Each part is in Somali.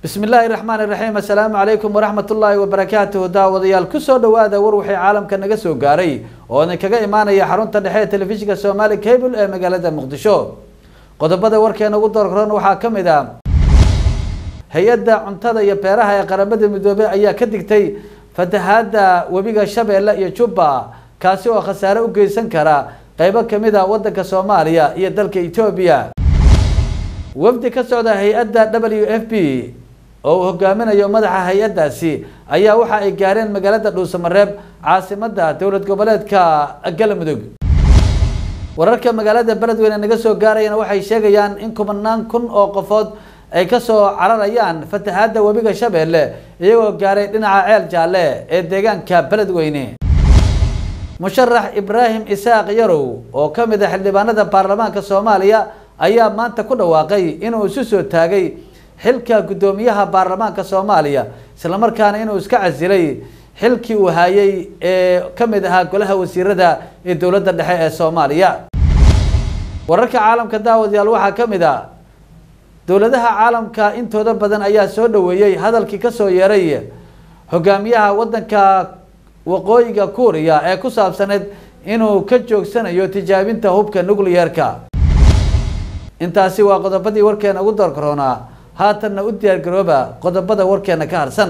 bismi illaahi raxmaani raxiim assalaamu calaykum waraxmat ullaahi wabarakaatuhu daawadayaal kusoo dhawaada war wixii caalamka naga soo gaaray oo idin kaga imaanaya xarunta dhexe ee telefishinka somaali cable ee magaalada muqdisho qodobada warkeena ugu doorkoran waxaa ka mid ah hay-adda cuntada iyo beeraha ee qaramada midoobey ayaa ka digtay fatahaada webiga shabeelle iyo jubba kaasi oo khasaare u geysan kara qeybo kamid a wadanka soomaaliya iyo dalka etoobiya wafdi ka socda hay-adda w f b oo uu hogaaminayo madaxa hay-addaasi ayaa waxa ay gaareen magaalada dhuusamareeb caasimada dowlad goboleedka galmudug wararka magaalada beledweyne naga soo gaarayana waxay sheegayaan in kumanaan kun oo qofood ay kasoo cararayaan fatahaada webiga shabeelle iyagoo gaaray dhinaca ceel jaalle ee deegaanka beledweyne musharax ibraahim isaaq yarow oo ka mid a xildhibaanada baarlamaanka soomaaliya ayaa maanta ku dhawaaqay inuu isu soo taagay xilka guddoomiyaha baarlamaanka soomaaliya islamarkaana inuu iska casilay xilkii uu hayay ee ka mid ahaa golaha wasiirada ee dowladda dhexe ee soomaaliya wararka caalamka daawadayaal waxaa ka mid a dowladaha caalamka intooda badan ayaa soo dhaweeyey hadalkii kasoo yeeray hogaamiyaha wadanka waqooyiga kuuriya ee ku saabsaneyd inuu ka joogsanayo tijaabinta hubka nucleyeerka intaasi waa qodobadii warkeena ugu door karoonaa haatanna u diyaar garooba qodobada warkeena ka harsan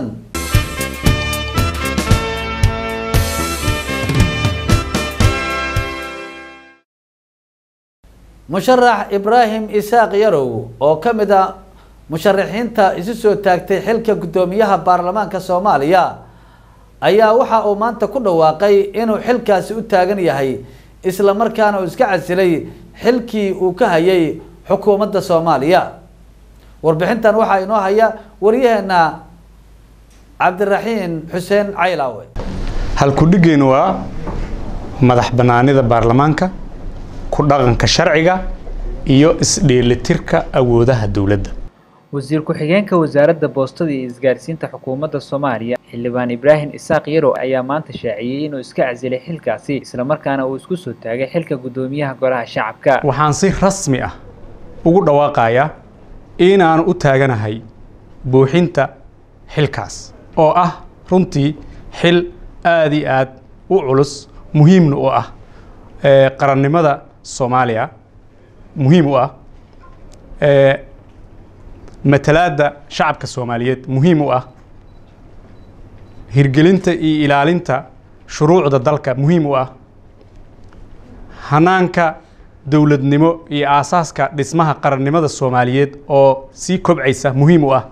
musharax ibraahim isaaq yarow oo ka mid a musharaxiinta isu soo taagtay xilka guddoomiyaha baarlamaanka soomaaliya ayaa waxa uu maanta ku dhawaaqay inuu xilkaasi u taagan yahay isla markaana uu iska casilay xilkii uu ka hayay xukuumadda soomaaliya warbixintan waxaa inoo haya waryaheena cabdiraxiin xuseen caylaawe halkudhigeen waa madax banaanida baarlamaanka ku dhaqanka sharciga iyo isdheelitirka awoodaha dowladda wasiir ku-xigeenka wasaaradda boostada iyo isgaarsiinta xukuumadda soomaaliya xildhibaan ibraahim isaaq yarow ayaa maanta shaaciyey inuu iska casilay xilkaasi islamarkaana uu isku soo taagay xilka guddoomiyaha golaha shacabka waxaan si rasmi ah ugu dhawaaqayaa inaan u taaganahay buuxinta xilkaas oo ah runtii xil aada iyo aad u culus muhiimna u ah qarannimada soomaaliya muhiim u ah matalaadda shacabka soomaaliyeed muhiim u ah hirgelinta iyo ilaalinta shuruucda dalka muhiim u ah hanaanka dowladnimo iyo aasaaska dhismaha qarannimada soomaaliyeed oo sii kobcaysa muhiim u ah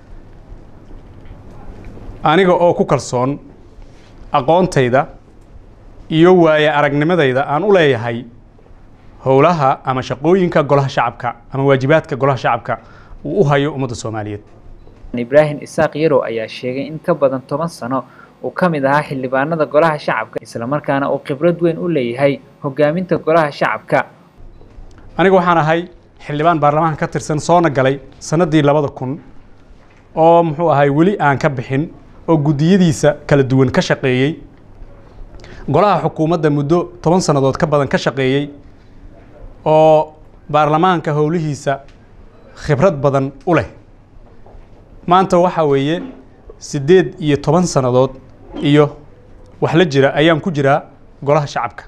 aniga oo ku kalsoon aqoontayda iyo waaye aragnimadayda aan u leeyahay howlaha ama shaqooyinka golaha shacabka ama waajibaadka golaha shacabka uu u hayo ummadda soomaaliyeed ibraahim isaaq yarow ayaa sheegay in ka badan toban sano uu ka mid ahaa xildhibaanada golaha shacabka islamarkaana uu khibrad weyn u leeyahay hogaaminta golaha shacabka aniga waxaan ahay xildhibaan baarlamaanka ka tirsan soona galay sannaddii labada kun oo muxuu ahay weli aan ka bixin oo guddiyadiisa kala duwan ka shaqeeyey golaha xukuumadda muddo toban sannadood ka badan ka shaqeeyey oo baarlamaanka howlihiisa khibrad badan u leh maanta waxaa weeye siddeed iyo toban sannadood iyo wax la jira ayaan ku jiraa golaha shacabka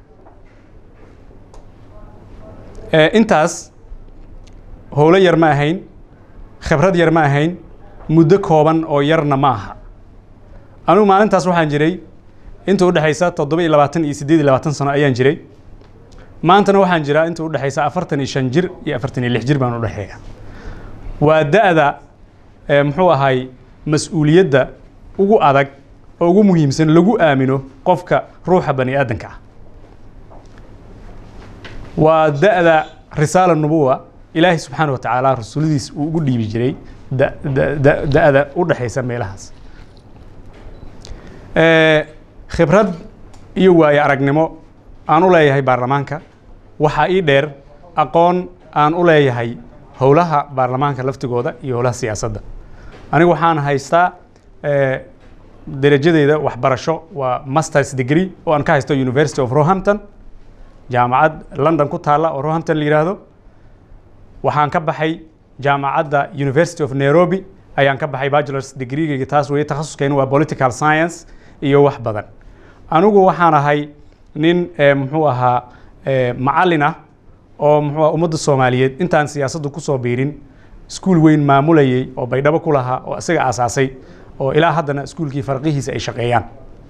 intaas howlo yar ma ahayn khibrad yar ma ahayn muddo kooban oo yarna ma aha anugu maalintaas waxaan jiray inta udhexaysa toddoba iyo labaatan iyo siddeed iyo labaatan sano ayaan jiray maantana waxaan jiraa inta udhexaysa afartan iyo shan jir iyo afartan iyo lix jir baan udhexeeya waa da-da muxuu ahay mas-uuliyadda ugu adag oo ugu muhiimsan lagu aamino qofka ruuxa bani aadanka ah waa da-da risaala nubuwa ilaahay subxaana wa tacaala rasuuladiis uu ugu dhiibi jiray da-da u dhexaysa meelahaas khibrad iyo waaye aragnimo aan u leeyahay baarlamaanka waxaa ii dheer aqoon aan u leeyahay howlaha baarlamaanka laftigooda iyo howlaha siyaasadda anigu waxaan haystaa derajadeyda waxbarasho waa masters degree oo aan ka haysto university of rohampton jaamacad london ku taalla oo rohampton la yidhaahdo waxaan ka baxay jaamacadda university of nairobi ayaan ka baxay bachelors degreegeyga taas weeye takhasuskeyna waa political science iyo wax badan anigu waxaan ahay nin muxuu ahaa macallin ah oo muxuu ummadda soomaaliyeed intaan siyaasadda kusoo biirin iskuul weyn maamulayay oo baydhabo ku lahaa oo isaga aasaasay oo ilaa haddana iskuulkii farqihiisa ay shaqeeyaan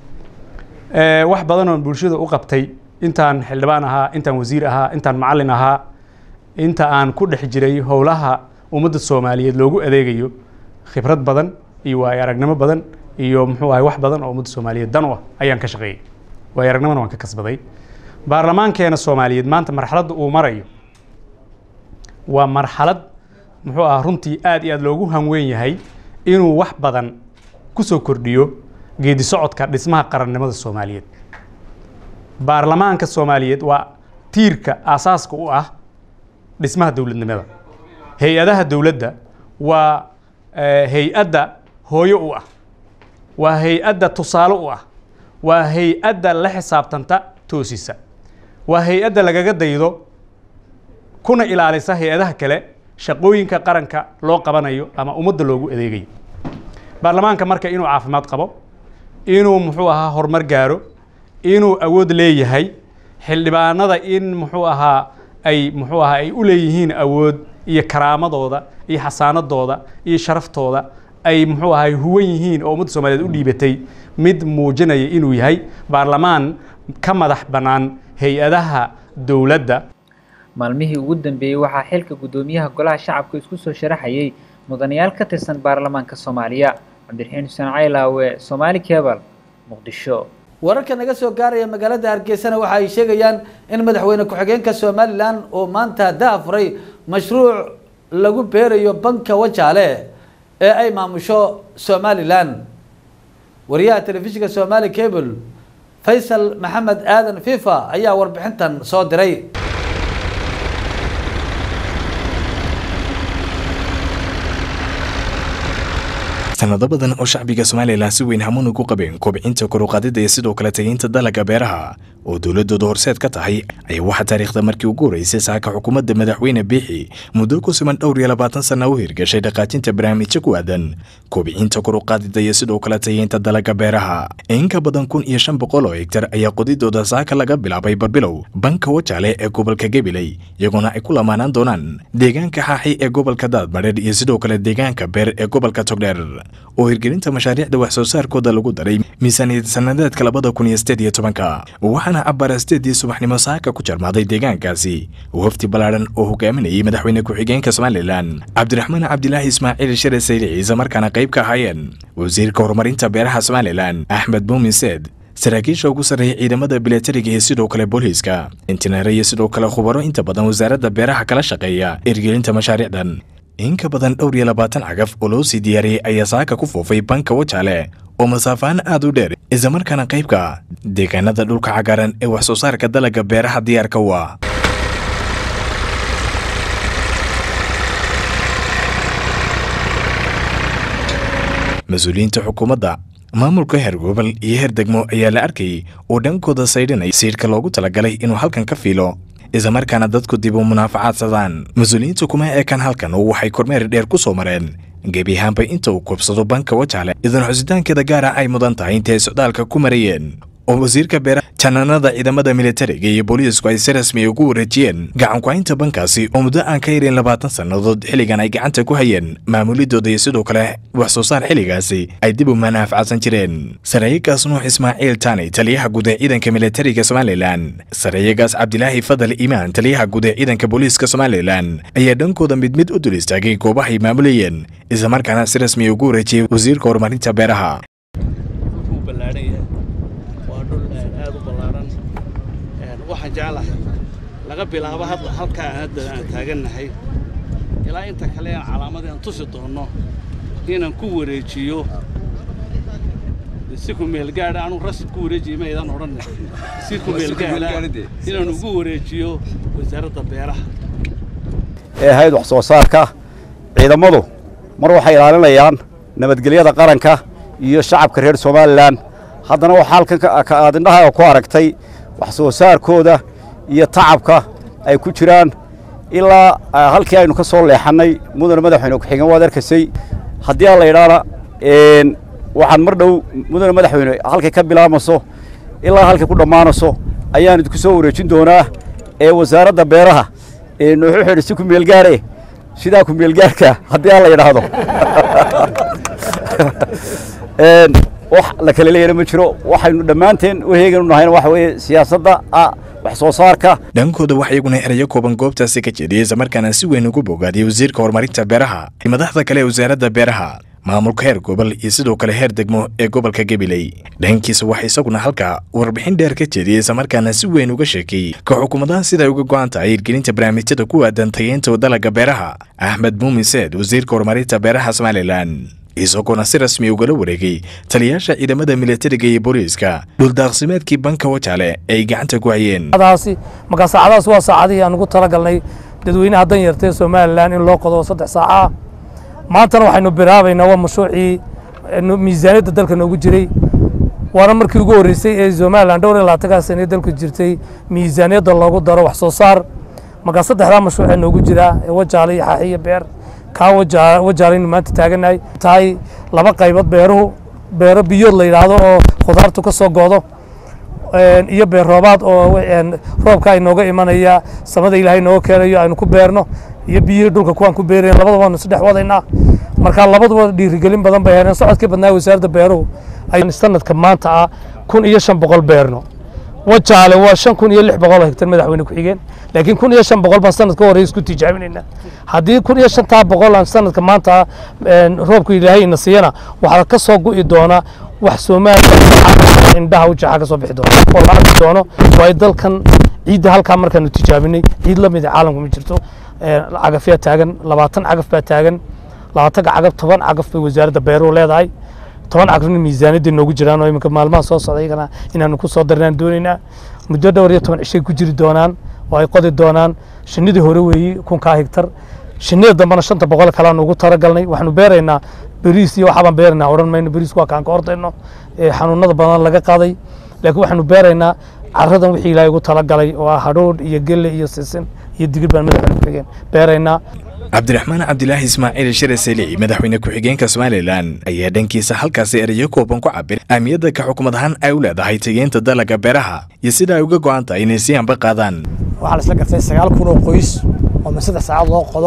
wax badan oon bulshada u qabtay intaan xildhibaan ahaa intaan wasiir ahaa intaan macallin ahaa inta aan ku dhex jiray howlaha ummadda soomaaliyeed loogu adeegayo khibrad badan iyo waayo aragnimo badan iyo muxuu ahay wax badan oo ummadda soomaaliyeed dan u ah ayaan ka shaqeeyey waayo aragnimona waan ka kasbaday baarlamaankeena soomaaliyeed maanta marxaladda uu marayo waa marxalad muxuu ah runtii aad iyo aad loogu hanweyn yahay inuu wax badan ku soo kordhiyo geedi socodka dhismaha qarannimada soomaaliyeed baarlamaanka soomaaliyeed waa tiirka aasaaska u ah dhismaha dowladnimada hay-adaha dowladda waa hay-adda hooyo u ah waa hay-adda tusaale u ah waa hay-adda la xisaabtanta toosisa waa hay-adda lagaga daydo kuna ilaalisa hay-adaha kale shaqooyinka qaranka loo qabanayo ama ummadda loogu adeegayo baarlamaanka marka inuu caafimaad qabo inuu muxuu ahaa horumar gaaro inuu awood leeyahay xildhibaanada in muxuu ahaa ay muxuu ahaa ay u leeyihiin awood iyo karaamadooda iyo xasaanadooda iyo sharaftooda ay muxuu ahay huwan yihiin oo ummadda soomaaliyeed u dhiibatay mid muujinaya inuu yahay baarlamaan ka madax bannaan hay-adaha dowladda maalmihii ugu dambeeyey waxaa xilka guddoomiyaha golaha shacabka isku soo sharaxayay mudanayaal ka tirsan baarlamaanka soomaaliya cabdiraxiin xuseen caylaawe soomaali kebal muqdisho wararka naga soo gaaraya magaalada hargeysana waxa ay sheegayaan in madaxweyne ku-xigeenka somalilan oo maanta daafuray mashruuc lagu beerayo banka wajaale ee ay maamusho somalilan wariyaha telefishinka somali cable faysal maxamed aadan fifa ayaa warbixintan soo diray sanado badan oo shacbiga somalilan si weyn hamuun ugu qabeen kobcinta koruqaadida iyo sidoo kale tegeynta dalagga beeraha oo dowladooda horseed ka tahay ayaa waxaa taariikhda markii ugu horeysay saaka xukuumadda madaxweyne biixi muddo ku siman dhowr iyo labaatan sana u hirgashay dhaqaajinta barnaamijyo ku aadan kobcinta koruqaadida iyo sidoo kale tegeynta dalagga beeraha in ka badan kun iyo shan boqol oo hegtar ayaa qodidooda saaka laga bilaabay barbilow banka wajaale ee gobolka gabiley iyagoona ay ku lamaanaan doonaan deegaanka xaaxi ee gobolka daadmadheer iyo sidoo kale deegaanka beer ee gobolka togdheer oo hirgelinta mashaariicda wax soo saarkooda lagu daray miisaaniyad sanadeedka labada kun iyo sideed iyo tobanka waxaana cabara sideedii subaxnimo saaka ku jarmaaday deegaankaasi wafdi ballaadhan oo hogaaminayay madaxweyne ku-xigeenka somalilan cabdiraxmaan cabdilaahi ismaaciil shire sayli ciise markaana qayb ka ahaayeen wasiirka horumarinta beeraha somalilan axmed muumin seed saraakiisha ugu sarreeya ciidamada bilatariga iyo sidoo kale booliiska intineere iyo sidoo kale khubaro inta badan wasaaradda beeraha kala shaqeeya hirgelinta mashaariicdan in ka badan dhowr iyo labaatan cagaf oo loo sii diyaariyey ayaa saaka ku foofay banka wajaale oo masaafaan aad u dheer islamarkaana qaybka deegaanada dhulka cagaaran ee wax soo saarka dalagga beeraha diyaarka u ah mas-uuliyiinta xukuumadda maamulka heer gobol iyo heer degmo ayaa la arkayay oo dhankooda saydhinaya siidhka loogu talagalay inuu halkan ka fiilo islamarkaana dadku dib u munaafacaadsadaan mas-uuliyiinta kuma eekan halkan oo waxay kormeer dheer ku soo mareen gebi ahaanba inta uu koobsado banka wajaale idan xusitaankeeda gaara ay mudan tahay intay socdaalka ku marayeen oo wasiirka beeraha janaanada ciidamada militariga iyo booliisku ay si rasmi ugu wareejiyeen gacanku-haynta bankaasi oo muddo aan ka yarin labaatan sannadood xilligan ay gacanta ku hayeen maamulidooda iyo sidoo kale wax soo saar xilligaasi ay dib u manaafacsan jireen sareeyagaas nuux ismaaciil taani taliyaha guud ee ciidanka militariga somalilan sareeyagaas cabdilaahi fadal iimaan taliyaha guud ee ciidanka booliiska somalilan ayaa dhankooda mid mid u dul istaagay goobahay maamulayeen islamarkaana si rasmi ugu wareejiyey wasiirka horumarinta beeraha waxaan jeclahay laga bilaabo halkaa hadda aan taagannahay ilaa inta kale aan calaamadii aan tusi doonno inaan ku wareejiyo si ku meelgaadha anu rasib ku wareejiya maydaan odhanne si ku meelgaadha inaan ugu wareejiyo wasaaradda beeraha ee ahayd wax soo saarka ciidamadu mar waxay ilaalinayaan nabadgelyada qaranka iyo shacabka reer somalilan haddana waxaa halkan aad indhaha ku aragtay wax soo saarkooda iyo tacabka ay ku jiraan ilaa halkii aynu ka soo leexannay mudane madaxweyne ku-xigeen waad arkaysay haddii aan la idhaana waxaan mar dhow mudane madaxweyne halkay ka bilaamayso ilaa halkay ku dhammaanayso ayaan idinku soo wareejin doonaa ee wasaaradda beeraha ee nooxu xidhi si ku meelgaare sidaa ku meelgaarka haddii aan la idhaahdo wax la kala leeyana ma jiro waxaynu dhammaanteen u heeganu nahayna waxa weeye siyaasadda wax soo saarka dhankooda wax iyaguna erayo kooban goobtaasi ka jeediyey islamarkaana si weyn ugu bogaadiyey wasiirka horumarinta beeraha madaxda kale ee wasaaradda beeraha maamulka heer gobol iyo sidoo kale heer degmo ee gobolka gabiley dhankiisa waxaa isaguna halkaa warbixin dheer ka jeediyey islamarkaana si weyn uga sheekeeyey ka xukuumadaha siday uga go'an tahay hirgelinta barnaamijyada ku aadan tayeynta dalaga beeraha axmed muumin seed wasiirka horumarinta beeraha somalilan isagoona si rasmi ugala wareegay taliyaasha ciidamada militariga iyo booliiska dhuldaaqsimeedkii banka wajaale ay gacanta ku hayeen markaa saacadahaas waa saacadihii aan ugu talagalnay dadweynaha dan yartee somalilan in loo qodo saddex saaca ah maantana waxaynu bilaabaynaa waa mashruucii miisaaniyadda dalka noogu jiray waana markii ugu horreysay ee somalilan dhowr iyo labaatankaa sane dalku jirtay miisaaniyadda loogu daro wax soo saar markaa saddexdaa mashruucee noogu jiraa ee wajaale iyo xaaxi iyo beer kaa wajaalaynu maanta taaganahay tahay laba qaybood beeruhu beero biyood la yidhaahdo oo khudaartu ka soo goodo iyo beer roobaad oo roobka inooga imanaya samada ilaahay nooga keenayo aynu ku beerno iyo biyihii dhulka kuwaan ku beerayn labada waanu isdhex wadaynaa marka labaduba dhiirigelin badan bay heleen socodkii badnaa wasaaradda beeruhu ay sanadka maanta ah kun iyo shan boqol beerno wajaale waa shan kun iyo lix boqol oo hektar madaxweyne ku-xigeen laakiin kun iyo shan boqol baan sanadka horey isku tijaabinaynaa haddii kun iyo shantaa boqol aan sanadka maanta roobka ilaahay ina siiyana waxaa ka soo gu'i doona wax soomaaliya indhaha u jaxa ka soo bixi doona oo la arki doono waayo dalkan ciidda halkaa markaanu tijaabinay ciid la mid a caalamka ma jirto cagafyaa taagan labaatan cagaf baa taagan labaatanka cagaf toban cagaf bay wasaaradda beeruhu leedahay toban cagafna miisaaniyadda noogu jiraan oo iminka maalmaha soo socda iyagana inaanu ku soo darnaan doonaynaa muddo dhowr iyo toban cishay ku jiri doonaan oo ay qodi doonaan shinnidii hore weeyi kunkaa higtar shinnida dambena shanta boqol kaleanu ugu talagalnay waxaanu beeraynaa beriis iyo waxaabaan beeraynaa odhan mayno beriis waa kaan ka ordayno xanuunada badan laga qaaday laakiin waxaanu beeraynaa caradan wixii ilaahay ugu talagalay oo ah hadhoodh iyo gelle iyo sisin iyo digir baan madaxweyne ku-xigeen beeraynaa cabdiraxmaan cabdilaahi ismaaciil shire seli madaxweyne ku-xigeenka somalilan ayaa dhankiisa halkaasi erayo kooban ku cabir ahmiyadda ka xukumad ahaan ay u leedahay tegeynta dalaga beeraha iyo sida ay uga go'an tahay inay si anba qaadaan waxaa la isla gartay sagaal kun oo qoys oo min saddex saacaod loo qodo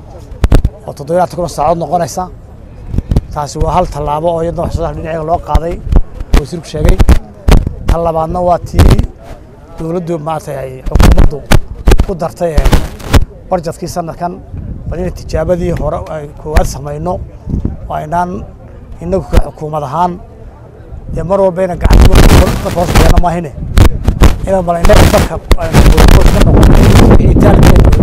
oo toddobayaatan kun oo saacadood noqonaysa taasi waa hal tallaabo oo iyadna wax soo saar dhinaceega loo qaaday wasiirku sheegay tan labaadna waa tii dowladdu maaragtay ay xukuumaddu ku dartay barjadkii sanadkan bal inay tijaabadii hore ay koowaad samayno oo aynaan innagu ka xukuumad ahaan dee mar walba ina gacanta ka hoos keeno maahine inaan bal innaga dalka ka noqon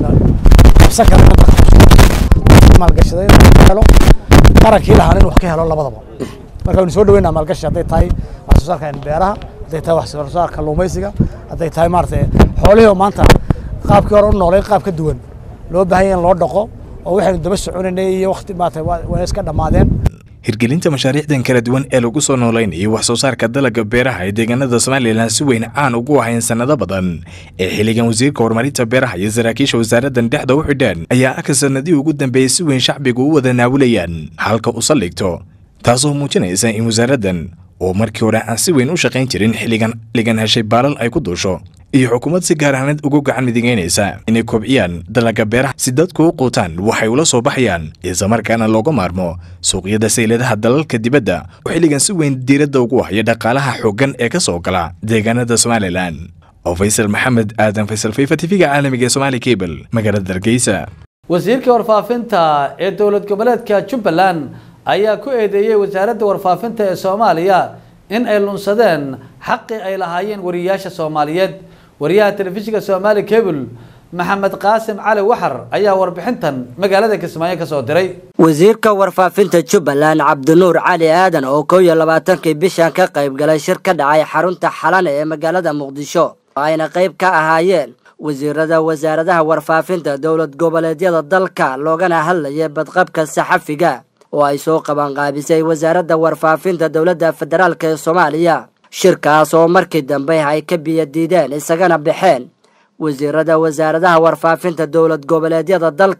qabsan kara inaan qabsan maalgashaday inuu helo qarankii lahaan inuu wax ka helo labadaba marka waynu soo dhaweynaa maalgashi hadday tahay wax soo saarka beeraha hadday tahay wax soo saarka kalluumaysiga hadday tahay maaragtay xoolihii oo maanta qaabkii hore u noolay qaab ka duwan loo baahan yahay in loo dhaqo oo waxaynu daba soconaynay iyo waqti maaragtay waa iska dhammaadeen hirgelinta mashaariicdan kala duwan ee lagu soo noolaynayo wax soo saarka dalagga beeraha ee deegaanada somalilan si weyn caan ugu ahayn sannado badan ee xilligan wasiirka horumarinta beeraha iyo saraakiisha wasaaraddan dhexda u xidhaan ayaa aka sannadii ugu dambeeyey si weyn shacbigu u wada naawilayaan halka u saldhigto taasoo muujinaysa in wasaaraddan oo markii hore aan si weyn u shaqayn jirin xilligan xilligan heshay baalal ay ku duusho iyo xukuumad si gaar ahneed ugu gacan midigeynaysa inay kobciyaan dalagga beeraha si dadku u quutaan waxay ula soo baxayaan islamarkaana looga maarmo suuqyada sayladaha dalalka dibadda oo xilligan si weyn diiradda ugu haya dhaqaalaha xooggan ee ka soo gala deegaanada somalilan oo faysal maxamed aadan faysal fifa tv-ga caalamiga ee somaali cable magaalada hargeysa wasiirka warfaafinta ee dowlad goboleedka jubbaland ayaa ku eedeeyey wasaaradda warfaafinta ee soomaaliya in ay lunsadeen xaqii ay lahaayeen wariyayaasha soomaaliyeed wariyaha telefishinka soomaali cable maxamed qaasim cali waxar ayaa warbixintan magaalada kismaayo ka soo diray wasiirka warfaafinta jubbaland cabdinuur cali aadan oo kow iyo labaatankii bishan ka qayb galay shir ka dhacay xarunta xalane ee magaalada muqdisho oo ayna qayb ka ahaayeen wasiirada wasaaradaha warfaafinta dowlad goboleedyada dalka loogana hadlaya badqabka saxafiga oo ay soo qabanqaabisay wasaaradda warfaafinta dowladda federaalk ee soomaaliya shirkaas oo markii dambe ay ka biyadiideen isagana baxeen wasiirada wasaaradaha warfaafinta dowlad goboleedyada dalka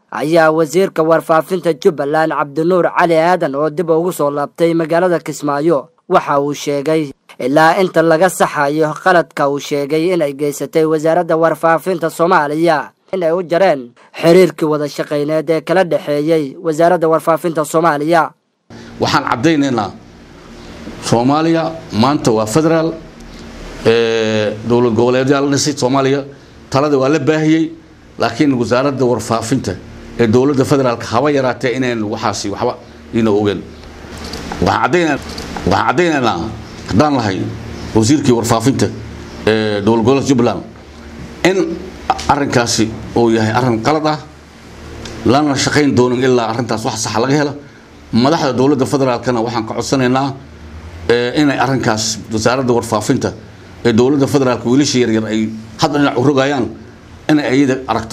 ayaa wasiirka warfaafinta jubbaland cabdinuur cali aadan oo dib ugu soo laabtay magaalada kismaayo waxa uu sheegay ilaa inta laga saxayo qaladka uu sheegay inay geysatay wasaaradda warfaafinta soomaaliya inay u jareen xiriirkii wada shaqayneed ee kala dhexeeyey wasaaradda warfaafinta soomaaliya waxaan caddaynaynaa soomaaliya maanta waa federaal dowlad goboleedyaa la dhisay soomaaliya talada waa la baahiyey laakiin wasaaradda warfaafinta ee dowladda federaalka haba yaraatee inayn waxaasi waxba ina ogeen waxaan caddaynaynaa haddaan lahay wasiirkii warfaafinta ee dowlad goboleedka jubbaland in arrinkaasi uu yahay arrin qalad ah lana shaqayn doonin ilaa arrintaas wax saxa laga helo madaxda dowladda federaalkana waxaan ka codsanaynaa inay arrinkaas wasaaradda warfaafinta ee dowladda federaalka wiilasha yaryar ay hadda dhinac u rogayaan inay ayada aragto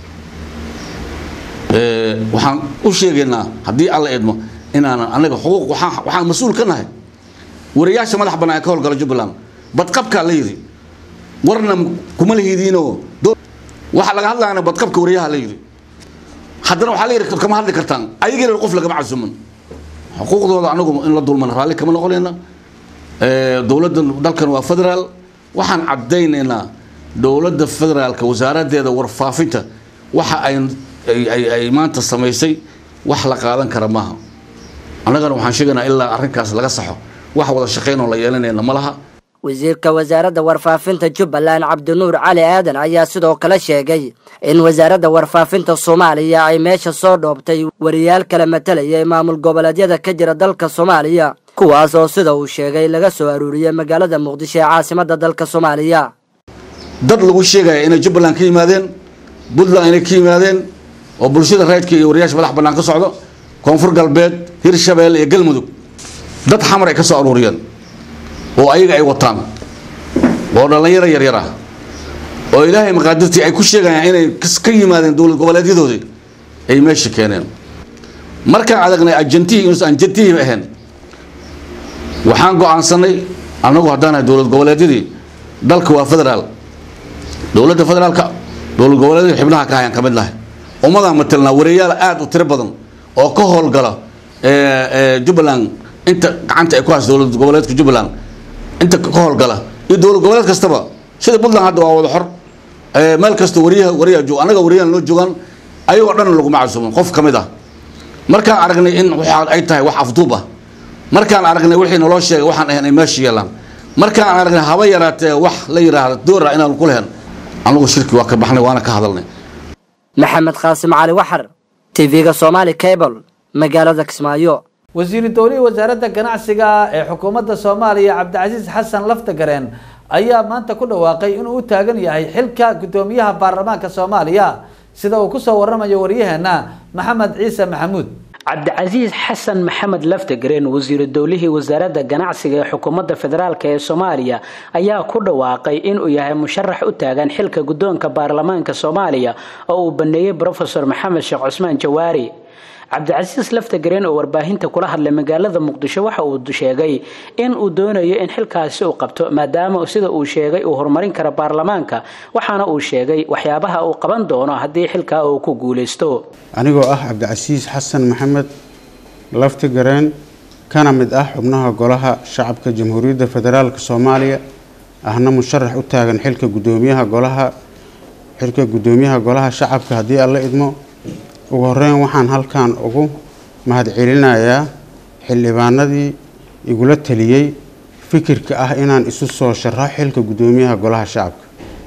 waxaan u sheegaynaa haddii alla idmo inaanan anaga xuquuq waxaan mas-uul ka nahay wariyaasha madax bannaan ee ka howlgala jubbaland badqabkaa la yidhi warna kuma lahidiinoo waxaa laga hadlayana badqabka wariyaha la yidhi haddana waxaa la yidhi kama hadli kartaan ayagiina qof lagama casuman xuquuqdooda anagu in la dulman raalli kama noqonayna dowladda dalkan waa federaal waxaan caddaynaynaa dowladda federaalka wasaaraddeeda warfaafinta waxa ay ay maanta samaysay wax la qaadan kara maaha annagana waxaan sheegaynaa ilaa arrinkaas laga saxo wax wada shaqayn oo la yeelanayna ma laha wasiirka wasaaradda warfaafinta jubbaland cabdinuur cali aadan ayaa sidoo kale sheegay in wasaaradda warfaafinta soomaaliya ay meesha soo dhoobtay wariyaal kala matalayay maamul goboleedyada ka jira dalka soomaaliya kuwaas oo sida uu sheegay laga soo aruuriyey magaalada muqdisho ee caasimadda dalka soomaaliya dad lagu sheegaya inay jubbaland ka yimaadeen puntland inay ka yimaadeen oo bulshada raydka iyo wariyaasha madax bannaan ka socdo koonfur galbeed hirshabeelle iyo galmudug dad xamar ay ka soo aruuriyeen oo ayaga ay wataan oo dhallinyaro yaryar ah oo ilaahay maqaadirtii ay ku sheegayaan inay ka yimaadeen dowlad goboleedyadoodii ay meesha keeneen markaan adagnay ajantihii inuusan anjantihiiba ahayn waxaan go-aansanay annagu haddaanahay dowlad goboleedyadii dalka waa federaal dowladda federaalka dowlad goboleedyada xibnaha ka hayaan ka mid nahay ummadaan matelnaa wareeyaal aada u tiro badan oo ka howlgala jubbaland inta gacanta ay ku hayso dowlad goboleedka jubbaland inta ka howlgala iyo dowlad goboleed kastaba sida puntland hadda waa wada xor meel kasta wariyaha wariyaa joog annaga wariyahan loo joogaan ayagoo dhan laguma casuumin qof ka mid ah markaan aragnay in waxa ay tahay wax afduub ah markaan aragnay wixii naloo sheegay waxaan ahayn ay meesha yeelaan markaan aragnay haba yaraatee wax la yidhaahda doora inaan ku lehen anagu shirki waa ka baxnay waana ka hadalnay maxamed qaasim cali waxar tv-ga somaali cable magaalada kismaayo wasiiru dowlihii wasaaradda ganacsiga ee xukuumadda soomaaliya cabdicasiis xasan laftagareen ayaa maanta ku dhawaaqay inuu u taagan yahay xilka guddoomiyaha baarlamaanka soomaaliya sida uu kusoo waramayo waryaheena maxamed ciise maxamuud cabdicasiis xasan maxamed laftagareen wasiiru dowlihii wasaaradda ganacsiga ee xukuumadda federaalk ee soomaaliya ayaa ku dhawaaqay inuu yahay musharax u taagan xilka guddoonka baarlamaanka soomaaliya oo uu baneeyey brofesor maxamed sheekh cusmaan jawaari cabdicasiis laftagareen oo warbaahinta kula hadlay magaalada muqdisho waxa uu sheegay in uu doonayo in xilkaasi uu qabto maadaama sida uu sheegay uu horumarin karo baarlamaanka waxaana uu sheegay waxyaabaha uu qaban doono haddii xilkaa uu ku guuleysto anigoo ah cabdicasiis xasan maxamed laftigareen kana mid ah xubnaha golaha shacabka jamhuuriyadda federaalk soomaaliya ahna musharax u taagan xilka gudoomiyaha golaha xilka guddoomiyaha golaha shacabka haddii aan la idmo ugu horeyn waxaan halkan ugu mahadcelinayaa xildhibaanadii igula taliyey fikirka ah inaan isu soo sharaxo xilka guddoomiyaha golaha shacabka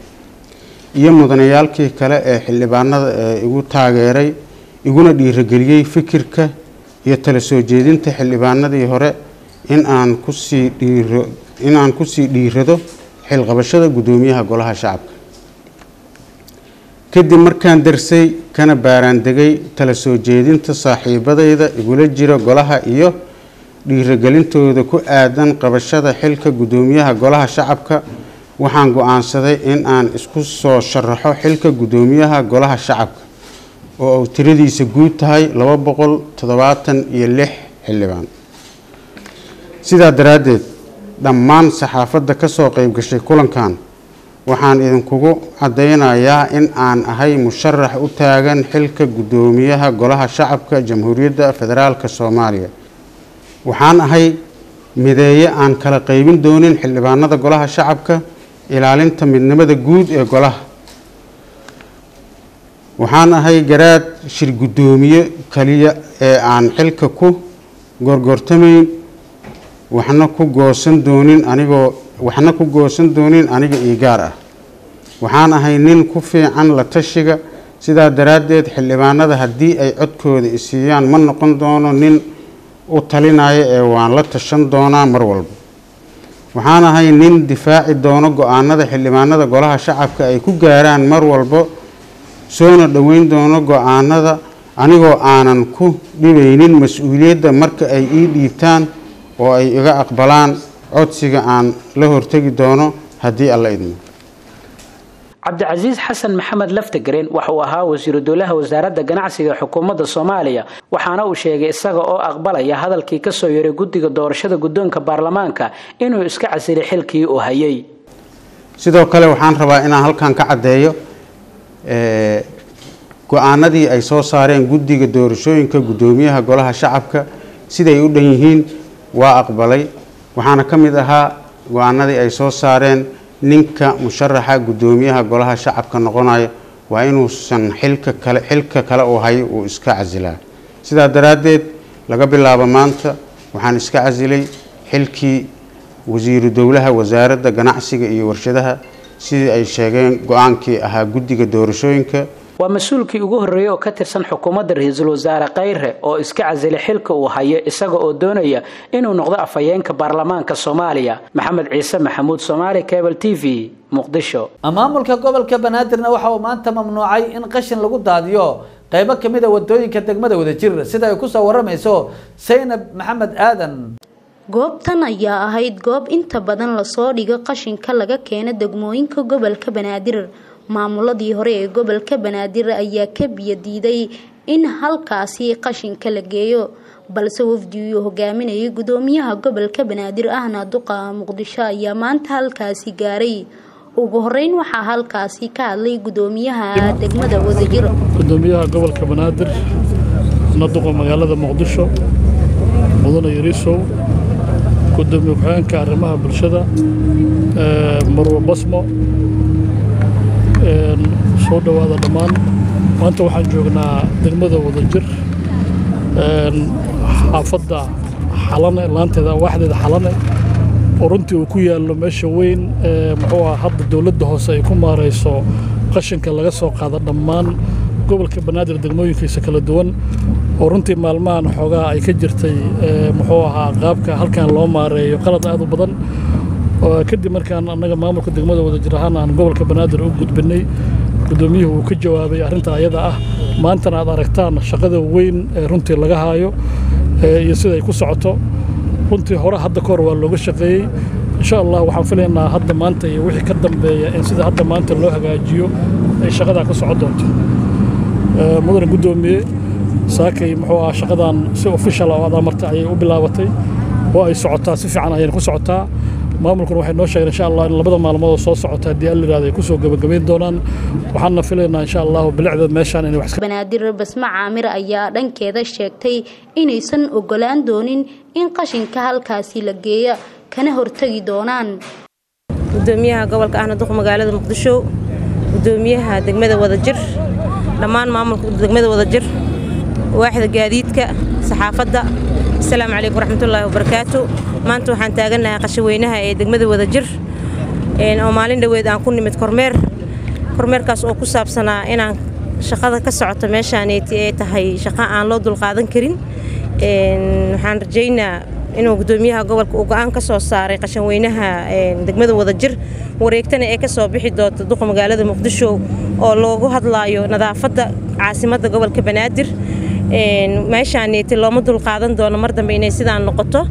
iyo mudanayaalkii kale ee xildhibaanada ee igu taageeray iguna dhiirageliyey fikirka iyo tala soo jeedinta xildhibaanadii hore in aan kusii dhiiro in aan kusii dhiirado xilqabashada guddoomiyaha golaha shacabka kadib markaan darsay kana baaraandegay tala soo jeedinta saaxiibadayda igula jira golaha iyo dhiiragelintooda ku aadan qabashada xilka guddoomiyaha golaha shacabka waxaan go-aansaday in aan isku soo sharaxo xilka guddoomiyaha golaha shacabka oo uu tiradiisa guud tahay laba boqol toddobaatan iyo lix xildhibaan sidaa daraaddeed dhammaan saxaafadda ka soo qayb gashay kulankan waxaan idinkugu caddaynayaa in aan ahay musharax u taagan xilka guddoomiyaha golaha shacabka jamhuuriyadda federaalk soomaaliya waxaan ahay mideeye aan kala qaybin doonin xildhibaanada golaha shacabka ilaalinta midnimada guud ee golaha waxaan ahay garaad shir guddoomiye kaliya ee aan xilka ku gorgortamayn waxna ku goosan doonin anigoo waxna ku goosan doonin aniga ii gaar ah waxaan ahay nin ku fiican la tashiga sidaa daraaddeed xildhibaanada haddii ay codkooda isiiyaan ma noqon doono nin u talinaya ee waan la tashan doonaa mar walba waxaan ahay nin difaaci doono go-aanada xildhibaanada golaha shacabka ay ku gaaraan mar walba soona dhoweyn doono go-aanada anigoo aanan ku dhibaynin mas-uuliyadda marka ay ii dhiibtaan oo ay iga aqbalaan codsiga aan la hortegi doono haddii alla idmo cabdicasiis xasan maxamed laftagareen waxa uu ahaa wasiiru dowlaha wasaaradda ganacsiga xukuumadda soomaaliya waxaana uu sheegay isaga oo aqbalaya hadalkii kasoo yaray guddiga doorashada guddoonka baarlamaanka inuu iska casilay xilkii uu hayay sidoo kale waxaan rabaa inaan halkan ka caddeeyo go-aanadii ay soo saareen guddiga doorashooyinka guddoomiyaha golaha shacabka siday u dhan yihiin waa aqbalay waxaana ka mid ahaa go-aanadii ay soo saareen ninka musharaxa guddoomiyaha golaha shacabka noqonaya waa inuusan xilka kale xilka kale uu hayo uu iska casilaa sidaa daraaddeed laga bilaabo maanta waxaan iska casilay xilkii wasiiru dowlaha wasaaradda ganacsiga iyo warshadaha sidii ay sheegeen go-aankii ahaa guddiga doorashooyinka waa mas-uulkii ugu horreeyey oo ka tirsan xukuumadda ra-iisul wasaare khayre oo iska casilay xilka uu hayo isaga oo doonaya inuu noqdo afhayeenka baarlamaanka soomaaliya maxamed ciise maxamuud soomaali cable t v muqdisho maamulka gobolka banaadirna waxa uu maanta mamnuucay in qashin lagu daadiyo qaybo kamid a wadooyinka degmada wadajir sida ay kusoo waramayso saynab maxamed aadan goobtan ayaa ahayd goob inta badan lasoo dhigo qashinka laga keena degmooyinka gobolka banaadir maamuladii hore ee gobolka banaadir ayaa ka biyo diiday in halkaasi qashinka la geeyo balse wafdi uu hogaaminayay gudoomiyaha gobolka banaadir ahna duqa muqdisho ayaa maanta halkaasi gaaray ugu horeyn waxaa halkaasi ka hadlay gudoomiyaha degmada wadajir gudoomiyaha gobolka banaadir naduqa magaalada muqdisho mudane yariisow gudoomiye ku-xigeenka arrimaha bulshada marwo basmo soo dhowaada dhammaan maanta waxaan joognaa degmada wadajir xaafadda xalane laanteeda waaxdeeda xalane oo runtii uu ku yaallo meesha weyn muxuu ah hadda dowladda hoose ay ku maarayso qashinka laga soo qaado dhammaan gobolka banaadir degmooyinkiisa kala duwan oo runtii maalmahan xoogaa ay ka jirtay muxuu ahaa qaabka halkan loo maareeyo qalad aad u badan kadib markaan annaga maamulka degmada wadajir ahaan aan gobolka banaadir u gudbinay gudoomiyuhu uu ka jawaabay arrinta ayada ah maantana aad aragtaan shaqada weyn ee runtii laga haayo iyo siday ku socoto runtii hore hadda kahor waa looga shaqeeyey insha allah waxaan filaynaa hadda maanta iyo wixii ka dambeeya in sida hadda maanta loo hagaajiyo ay shaqadaa ka socon doonto mudane guddoomiye saakay muxuu ah shaqadan si official oo aad amartay ayay u bilaabatay oo ay socotaa si fiican ayayna ku socotaa maamulkuna waxay noo sheegeen insha allah in labada maalmood oo soo socota haddii alla yidhahdo ay kusoo gebagabayn doonaan waxaana filaynaa insha allahu bilicda meeshaan inay wax banaadir basma caamir ayaa dhankeeda sheegtay inaysan ogolaan doonin in qashinka halkaasi la geeya kana hortagi doonaan gudoomiyaha gobolka ahna duq magaalada muqdisho gudoomiyaha degmada wadajir dhammaan maamulka degmada wadajir waaxda gaadiidka saxaafadda asalaamu calaykum waraxmatullaahi wabarakaatu maanta waxaan taagannahay qashaweynaha ee degmada wadajir oo maalin dhoweed aan ku nimid kormeer kormeerkaas oo ku saabsanaa inaan shaqada ka socoto meeshaaneeti ay tahay shaqo aan loo dulqaadan karin waxaan rajaynaa inuu gudoomiyaha gobolka uu go-aan ka soo saaray qashanweynaha degmada wadajir wareegtana ee ka soo bixi doonta duqa magaalada muqdisho oo loogu hadlaayo nadaafadda caasimadda gobolka banaadir meeshaaneeti looma dulqaadan doono mar dambe inay sidaan noqoto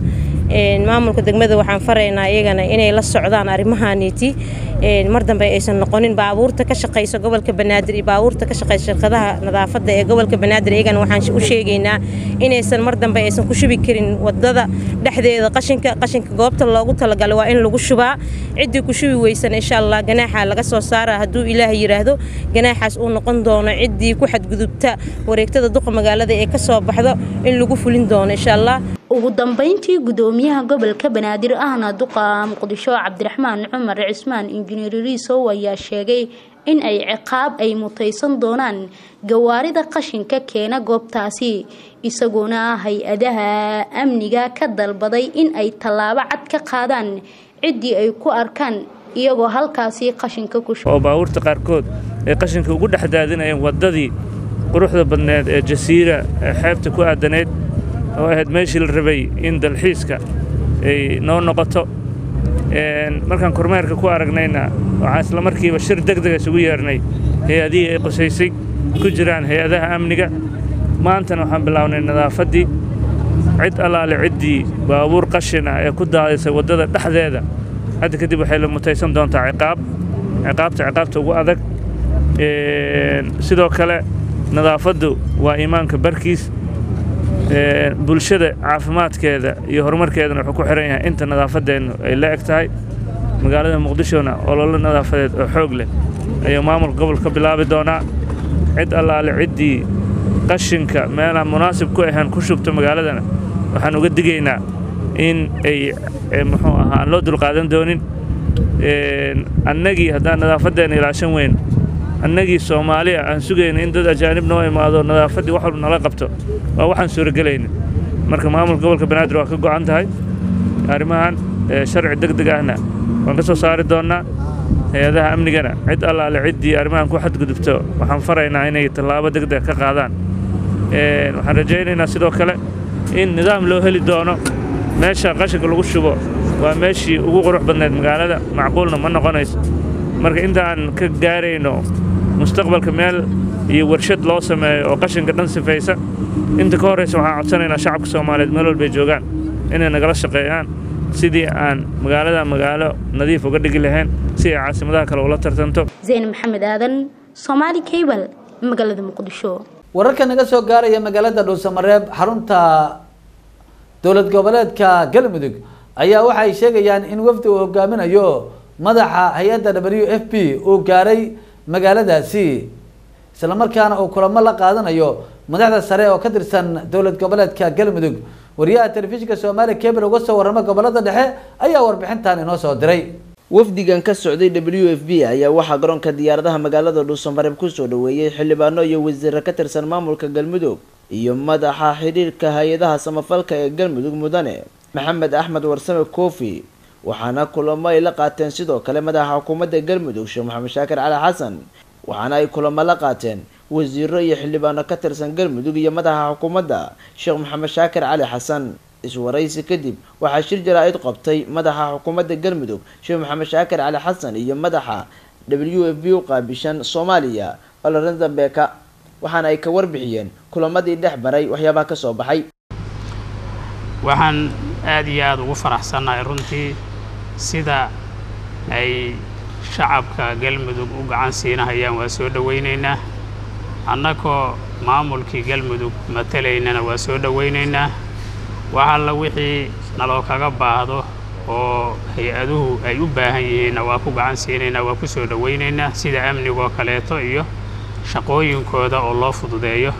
maamulka degmada waxaan faraynaa iyagana inay la socdaan arrimahaaniiti mar dambe aysan noqonin baabuurta ka shaqaysa gobolka banaadir iyo baabuurta ka shaqaysa shirkadaha nadaafadda ee gobolka banaadir iyagana waxaan u sheegaynaa inaysan mar dambe aysan ku shubi karin wadada dhexdeeda qashinka qashinka goobta loogu talagalay waa in lagu shubaa ciddii ku shubi weysan insha allah ganaaxa laga soo saara hadduu ilaah yidhaahdo ganaaxaas uu noqon doono ciddii ku xadgudubta wareegtada duqa magaalada ee ka soo baxdo in lagu fulin doono insha allah ugu dambeyntii gudoomiyaha gobolka banaadir ahna duqa muqdisho cabdiraxmaan cumar cismaan injineer riisow ayaa sheegay in ay ciqaab ay mutaysan doonaan gawaarida qashinka keena goobtaasi isagoona hay-adaha amniga ka dalbaday in ay tallaabo cad ka qaadaan ciddii ay ku arkaan iyagoo halkaasi qashinka ku oo baabuurta qaarkood ay qashinka ugu dhex daadinayeen waddadii quruxda badneed ee jasiira ee xeebta ku aadanayd oo ahayd meeshii la rabay in dalxiiska ay noo noqoto markaan kormeerka ku aragnayna waxaan isla markiiba shir degdega isugu yeernay hay-adihii ay qusaysay ku jiraan hay-adaha amniga maantana waxaan bilownay nadaafaddii cid allaale ciddii baabuur qashin ah ee ku daadisay waddada dhexdeeda hadda kadib waxay la mutaysan doontaa ciqaab ciqaabta ciqaabta ugu adag sidoo kale nadaafaddu waa iimaanka barkiis bulshada caafimaadkeeda iyo horumarkeedana wuxuu ku xihan yahay inta nadaafadeennu ay la eg tahay magaalada muqdishona ololo nadaafadeed oo xoog leh ayuu maamulka gobolka ka bilaabi doonaa cid allaale ciddii qashinka meelaan munaasib ku ahayn ku shubto magaaladana waxaan uga digaynaa in ay muxuu ahaa aan loo dulqaadan doonin annagii haddaan nadaafaddeena ilaashan weyn annagii soomaaliya aan sugayna in dad ajaanib noo imaado nadaafaddii wax walba nala qabto waa waxaan suuragelayna marka maamulka gobolka banaadir waa ka go'an tahay arrimahan sharci deg deg ahna waan ka soo saari doonnaa hay-adaha amnigana cid allaale ciddii arrimahan ku xadgudubto waxaan faraynaa inay tallaabo deg deg ka qaadaan waxaan rajaynaynaa sidoo kale in nidaam loo heli doono meesha qashinka lagu shubo waa meeshii ugu qurux badnayd magaalada macquulna ma noqonayso marka intaan ka gaarayno mustaqbalka meel iyo warshad loo sameeyo oo qashinka dhan sifaysa inta ka horraysa waxaan codsanaynaa shacabka soomaaliyeed meel walbay joogaan inay nagala shaqeeyaan sidii aan magaalada magaalo nadiif uga dhigi lahayn si ay caasimadaha kale ula tartanto zayn maxamed aadan soomaali cable magaalada muqdisho wararka naga soo gaaraya magaalada dhuusamareeb xarunta dowlad goboleedka galmudug ayaa waxa ay sheegayaan in wafdi uu hogaaminayo madaxa hay-adda w f p uu gaaray magaaladaasi islamarkaana uu kulamo la qaadanayo madaxda sare oo ka tirsan dowlad goboleedka galmudug wariyaha telefishinka soomaaliya cable uga soo warrama gobolada dhexe ayaa warbixintan inoo soo diray wafdigan ka socday w f b ayaa waxaa garoonka diyaaradaha magaalada dhuusamareeb kusoo dhaweeyey xildhibaano iyo wasiiro ka tirsan maamulka galmudug iyo madaxa xidhiirka hay-adaha samafalka ee galmudug mudane maxamed axmed warsame kofi waxaana kulamo ay la qaateen sidoo kale madaxa xukuumadda galmudug sheekh maxamed shaakir cali xasan waxaana ay kulamo la qaateen wasiiro iyo xildhibaano ka tirsan galmudug iyo madaxa xukuumadda sheekh maxamed shaakir cali xasan iswaraysi kadib waxaa shir jaraa-id qabtay madaxa xukuumadda galmudug sheekh maxamed shaakir cali xasan iyo madaxa w f b u qaabishan soomaaliya olorenda beeka waxaana ay ka warbixiyeen kulamadii dhex baray waxyaabaha ka soo baxay waxaan aada iyo aada ugu faraxsannahay runtii sida ay shacabka galmudug u gacan siinahayaan waa soo dhowaynaynaa annagoo maamulkii galmudug matalaynana waa soo dhowaynaynaa wax alla wixii naloo kaga baahdo oo hay-aduhu ay u baahan yihiinna waa ku gacan siinaynaa waa ku soo dhowaynaynaa sida amnigoo kaleeto iyo shaqooyinkooda oo loo fududeeyo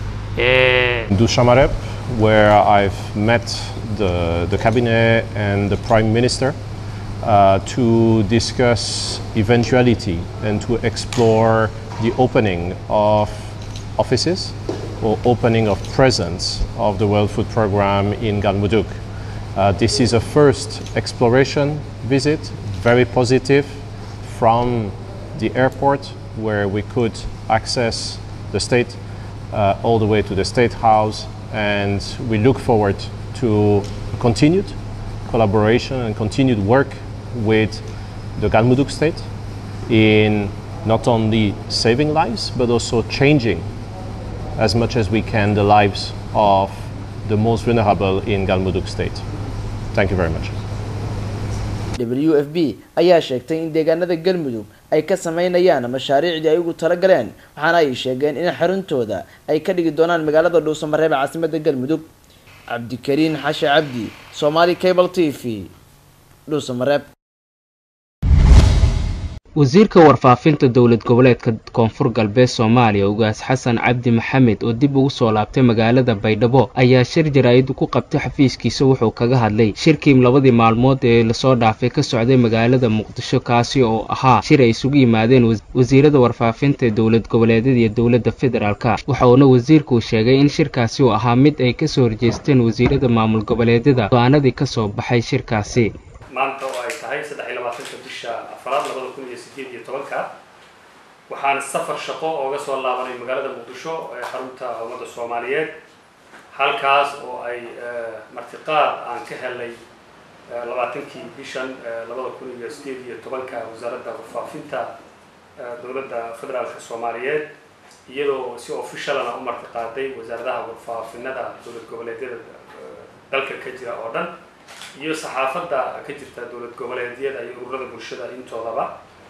Dushamareb, where I've met the, the cabinet and the prime minister uh, to discuss eventuality and to explore the opening of offices or opening of presence of the World Food Programme in Galmudug. Uh, this is a first exploration visit, very positive, from the airport where we could access the state uh, all the way to the State House and we look forward to continued collaboration and continued work with the Galmudug state in not only saving lives but also changing as much as we can the lives of the most vulnerable in Galmudug state. Thank you very much. w f b ayaa sheegtay in deegaanada galmudug ay ka sameynayaan mashaariicdii ay ugu talagaleen waxaana ay sheegeen in xaruntooda ay ka dhigi doonaan magaalada dhuusamareeb ee caasimada galmudug cabdikariin xashe cabdi somaali cable t v dhuusamareeb wasiirka warfaafinta dowlad goboleedka koonfur galbeed soomaaliya ugaas xasan cabdi maxamed oo dib ugu soo laabtay magaalada baydhabo ayaa shir jaraa'id ku qabtay xafiiskiisa wuxuu kaga hadlay shirkii labadii maalmood ee lasoo dhaafay ka socday magaalada muqdisho kaasi oo ahaa shir ay isugu yimaadeen wasiirada warfaafinta dowlad goboleedyada iyo dowladda federaalka waxauna wasiirku sheegay in shirkaasi uu ahaa mid ay kasoo horjeesteen wasiirada maamul goboleedyada go-aanadii kasoo baxay shirkaasi maanta oo ay tahay saddex iyo labaatanka bisha afraad labada kun iyo sideed iyo tobanka waxaan safar shaqo ooga soo laabanay magaalada muqdisho ee xarunta ummadda soomaaliyeed halkaas oo ay martiqaad aan ka helnay labaatankii bishan labada kun iyo sideed iyo tobanka wasaaradda warfaafinta dowladda federaalka soomaaliyeed iyadoo si officialana u martiqaaday wasaaradaha warfaafinada dowlad goboleedyada dalka ka jira oo dhan iyo saxaafadda ka jirta dowlad goboleedyada iyo ururada bulshada intoodaba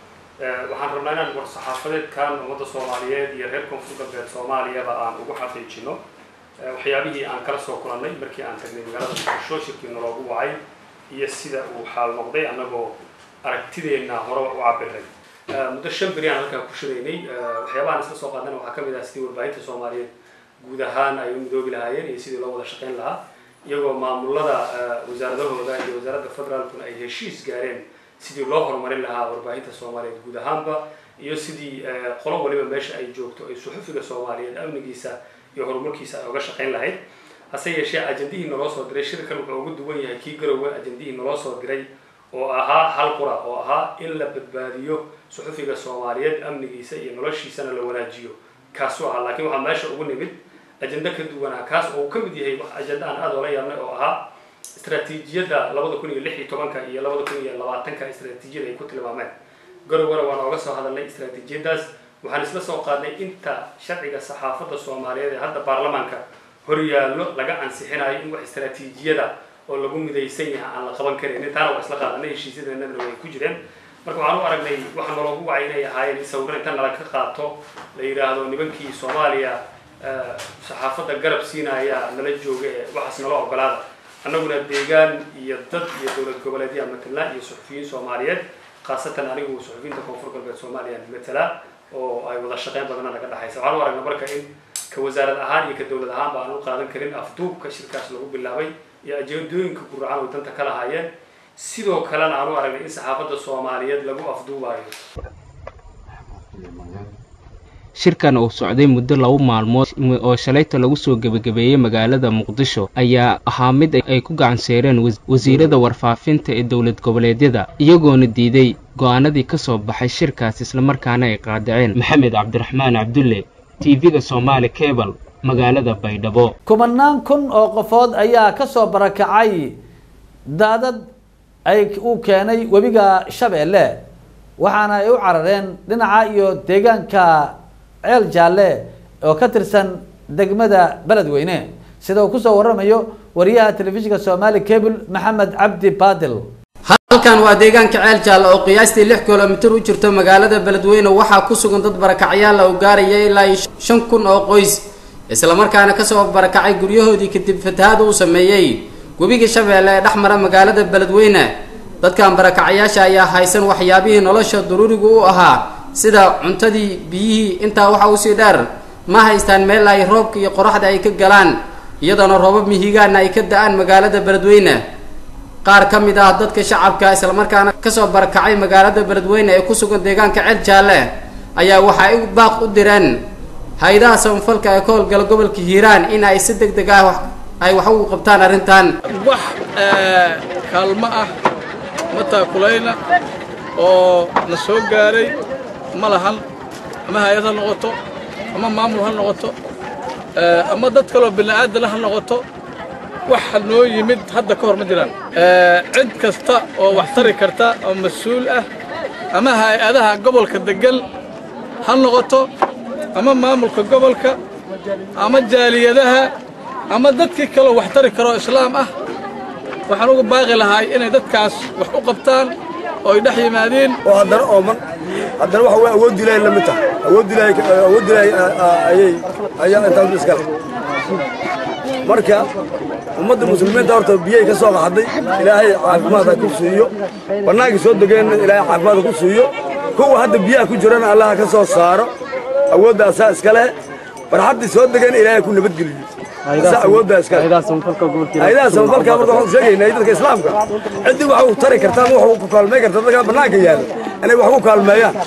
waxaan rabnaa inaan war saxaafadeedkan ummadda soomaaliyeed iyo reer koonfur galbeed soomaaliyaba aan ugu xaqiijino waxyaabihii aan kala soo kulannay markii aan tagnay magaalada muqdisho shirkii naloogu wacay iyo sida uu xaal noqday annagoo aragtideenna horeba u cabiray muddo shan beri aan halkaa ku shiraynay waxyaabahaan isla soo qaadana waxaa ka mid ah sidii warbaahinta soomaaliyeed guud ahaan ay u midoobi lahaayeen iyo sidii loo wada shaqayn lahaa iyagoo maamulada wasaaradahooda iyo wasaaradda federaalkuna ay heshiis gaareen sidii loo horumarin lahaa warbaahinta soomaaliyeed guud ahaanba iyo sidii qolo waliba meesha ay joogto ay suxufiga soomaaliyeed amnigiisa iyo horumarkiisa ay uga shaqayn lahayd hase yeeshee ajandihii naloo soo diray shirkan wuxuu ugu duwan yahay kii garowe ajandihii naloo soo diray oo ahaa hal qura oo ahaa in la badbaadiyo suxufiga soomaaliyeed amnigiisa iyo noloshiisana la wanaajiyo kaasuu ahaa laakiin waxaa meesha ugu nimid ajenda ka duwanaa kaas oo uu ka mid yahay ajenda aan aada oola yaabnay oo ahaa istraatiijiyadda labada kun iyo lix iyo tobanka iyo labada kun iyo labaatanka istraatiijiyada ay ku tilmaameen garowgana waan ooga soo hadalnay istraatiijiyadaas waxaan isla soo qaadnay inta sharciga saxaafadda soomaaliyeed ee hadda baarlamaanka horyaallo laga ansixinayo in wax istraatiijiyada oo lagu midaysan yahay aan la qaban karin taana waa isla qaadanay heshiisyadeennadana way ku jireen marka waxaan u aragnay waxa naloogu wacay inay ahaayeen in sawiro inta nala ka qaato la yidhaahdo nimankii soomaaliya saxaafadda garab siinaya nala jooga ee waxaas nala ogolaada annaguna deegaan iyo dad iyo dowlad goboleedyaa matala iyo suxufiyiin soomaaliyeed khaasatan anigu suxufiyiinta koonfur galbeed soomaaliya matala oo ay wada shaqeyn badana naga dhexaysa waxaan u aragna marka in ka wasaarad ahaan iyo ka dowlad ahaanba aan u qaadan karin afduubka shirkaas lagu bilaabay iyo ajeedooyinka guracan oo danta ka lahaayeen sidoo kalena aan u aragnay in saxaafadda soomaaliyeed lagu afduubayo shirkan uu socday muddo laba maalmood oo shalayta lagu soo gebagabeeyey magaalada muqdisho ayaa ahaa mid ay ku gacanseereen wasiirada warfaafinta ee dowlad goboleedyada iyagoona diiday go'aanadii ka soo baxay shirkaas islamarkaana ay qaadaceen maxamed cabdiraxmaan cabdulle tv-ga soomaali cebal magaalada baydhabo kumanaan kun oo qofood ayaa ka soo barakacay daadad ay uu keenay webiga shabeelle waxaana ay u carareen dhinaca iyo deegaanka ceel jaalle oo ka tirsan degmada beledweyne sida uu kusoo waramayo wariyaha telefishinka soomaali cable maxamed cabdi baadil halkan waa deegaanka ceel jaalle oo qiyaastii lix kilomitir u jirto magaalada beledweyne waxaa ku sugan dad barakacyaal oo gaaraya ilaa shan kun oo qoys islamarkaana kasoo barakacay guryahoodii kadib fatahaada uu sameeyey webiga shabeelle ee dhex mara magaalada beledweyne dadkan barakacayaasha ayaa haysan waxyaabihii nolosha daruurigu u ahaa sida cuntadii biyihii intaa waxa usii dheer ma haystaan meel ay roobka iyo qoraxda ay ka galaan iyadoona roobab mihigaana ay ka da-aan magaalada beledweyne qaar ka mid ah dadka shacabka islamarkaana kasoo barakacay magaalada beledweyne ee ku sugan deegaanka ceel jaalle ayaa waxa ay baaq u direen hay-adaha samafalka ee ka howlgala gobolka hiiraan in ay si deg deg ah ay wax ugu qabtaan arrintan wax kaalmo ah mataakulayna oo na soo gaaray ma lahan ama hay-ad ha noqoto ama maamul ha noqoto ama dad kaloo bini'aadana ha noqoto waxa noo yimid hadda ka hor ma jiraan cid kasta oo wax tari karta oo mas-uul ah ama hay-adaha gobolka degan ha noqoto ama maamulka gobolka ama jaaliyadaha ama dadkii kaloo wax tari karoo islaam ah waxaan uga baaqi lahay inay dadkaas wax u qabtaan oo ay dhex yimaadeen oo haddana ooman haddana waxa way awood ilaahay la mid tahay awood ilaahay awood ilaahay ayay ayaa intaas iskale marka ummadda muslimiinta horta biyay ka soo qaxday ilaahay caafimaad ha ku siiyo bannaankii soo degeenna ilaahay caafimaad ha ku siiyo kuwa hadda biyaha ku jirana allah ha ka soo saaro awoodda asaa iska leh barxaddii soo degeen ilaahay ku nabadgeliyo asaa awoodda iska leh hayadaha samafalka marka waxaan sheegaynaa dadka islaamka ciddii wax u tari kartaan wax ku kaalmay karta dadka bannaanka yaalla inay wax ku kaalmeeyaan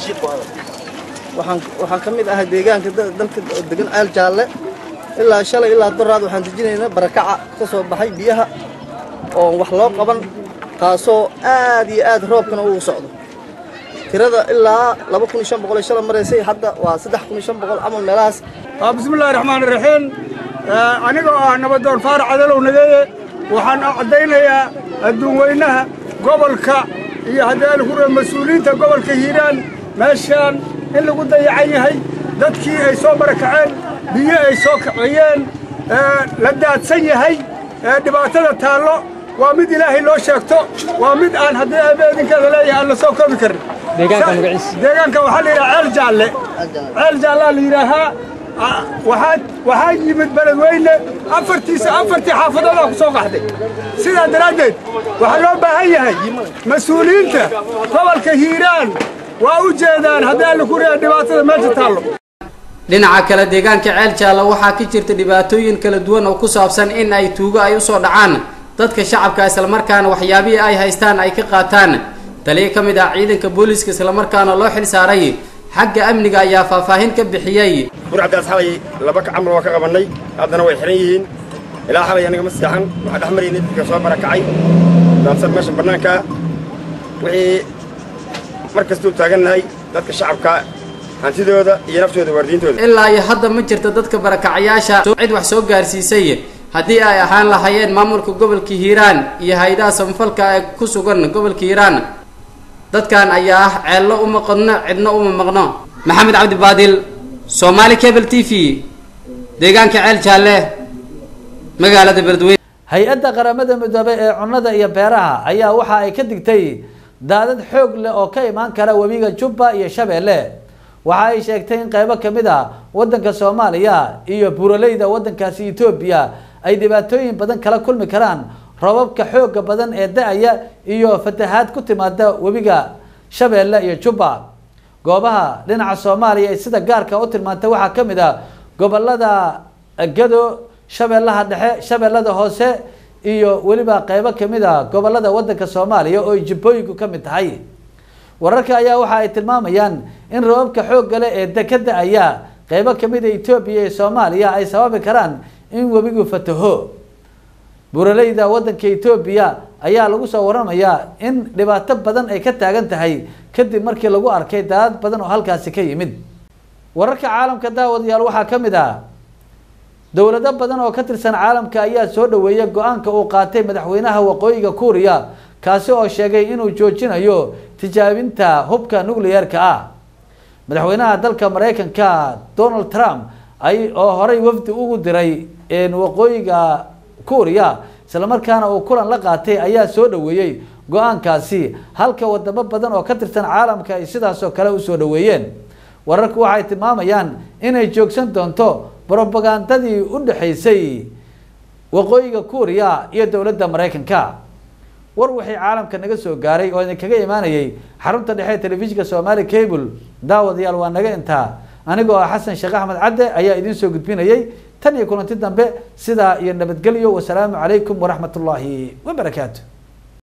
waxaan ka mid ahay deegaanka dalka degan ceel jaalle ilaa shalay ilaa daraad waxaan dejinaynaa barakaca ka soo baxay biyaha oo wax loo qaban taasoo aad iyo aad roobkana uu socdo tirada ilaa laba kun iyo shan boqol iyo shalay maraysay hadda waa saddex kun iyo shan boqol camal meelahaas bismillahi raxmaan raxiim anigoo ah nabadoon faarac cadalow nageeye waxaan caddaynayaa adduun weynaha gobolka iyo haddii alkure mas-uuliyiinta gobolka hiiraan meeshaan in lagu dayacan yahay dadkii ay soo barakaceen biyo ay soo kiciyeen la daadsan yahay dhibaatada taallo waa mid ilaahay loo sheegto waa mid aan haddii abeedinkeeda leeyahay aan la soo koobi karin deegaanka waxaa la yidhaha ceel jaalle ceel jaallaa la yidhaahaa waxaa waxaa yimid beledweyne afartiisa afartii xaafadoodaa ku soo qaxday sidaa daraaddeed waxaa loo baahan yahay mas-uuliyiinta gobolka hiiraan waa u jeedaan haddii alla ku reeya dhibaatada meesha taallo dhinaca kale deegaanka ceel jaalla waxaa ka jirta dhibaatooyin kala duwan oo ku saabsan in ay tuugo ay usoo dhacaan dadka shacabka islamarkaana waxyaabihii ay haystaan ay ka qaataan taliya ka mid ah ciidanka booliiska islamarkaana loo xil saaray xagga amniga ayaa faahfaahin ka bixiyey burcabdaas xalay laba camal waa ka qabannay haddana way xihan yihiin ilaa xalay aniga ma seexan waxaa dhex maraynay dadka soo barakacay daadsan meesha bannaanka wixii mar kastuu taagannahay dadka shacabka hantidooda iyo naftooda waardiintooda ilaa iyo hadda ma jirta dadka barakacayaasha cid wax soo gaarsiisay haddii ay ahaan lahaayeen maamulka gobolka hiiraan iyo hay-adaha samafalka ee ku sugan gobolka hiiraan dadkan ayaa ah ceello uma qodno cidno uma maqno maxamed cabdi baadil soomaali cable t v deegaanka ceel jaalle magaalada beledweyne hay-adda qaramada midoobay ee cunnada iyo beeraha ayaa waxa ay ka digtay daadad xoog leh oo ka imaan kara webiga jubba iyo shabeelle waxa ay sheegtay in qaybo kamid a wadanka soomaaliya iyo buuraleyda wadankaasi etoobiya ay dhibaatooyin badan kala kulmi karaan robabka xooga badan ee da-aya iyo fatahaad ku timaada webiga shabeelle iyo jubba goobaha dhinaca soomaaliya ee sida gaarka u tilmaantay waxaa kamid a gobolada gado shabeellaha dhexe shabeellada hoose iyo weliba qeybo kamid a gobolada wadanka soomaaliya oo ay jibbooyinku ka mid tahay wararka ayaa waxa ay tilmaamayaan in robabka xoogga leh ee deka da-aya qeybo kamid a etoobiya iyo soomaaliya ay sababi karaan in webigu fataho buuraleyda wadanka etoobiya ayaa lagu soo waramayaa in dhibaato badan ay ka taagan tahay kadib markii lagu arkay daadad badan oo halkaasi ka yimid wararka caalamka daawadayaal waxaa kamid ah dowlado badan oo ka tirsan caalamka ayaa soo dhaweeyay go-aanka uu qaatay madaxweynaha waqooyiga kuuriya kaasi oo sheegay inuu joojinayo tijaabinta hubka nucleyeerka ah madaxweynaha dalka mareykanka donald trump ay oo horey wafdi ugu diray waqooyiga kuuriya islamarkaana uu kulan la qaatay ayaa soo dhaweeyey go-aankaasi halka wadamo badan oo ka tirsan caalamka ay sidaasoo kale usoo dhaweeyeen wararku waxay tilmaamayaan inay joogsan doonto brobagandadii u dhexaysay waqooyiga kuuriya iyo dowladda mareykanka war wixii caalamka naga soo gaaray oo idinkaga imaanayay xarunta dhexe ee telefishinka somaali cable daawadayaal waa naga intaa anigoo ah xasan sheekh axmed cadde ayaa idiin soo gudbinayay tan iyo kulanti dambe sidaa iyo nabadgelyo wasalaamu calaykum waraxmat ullaahi wabarakaatu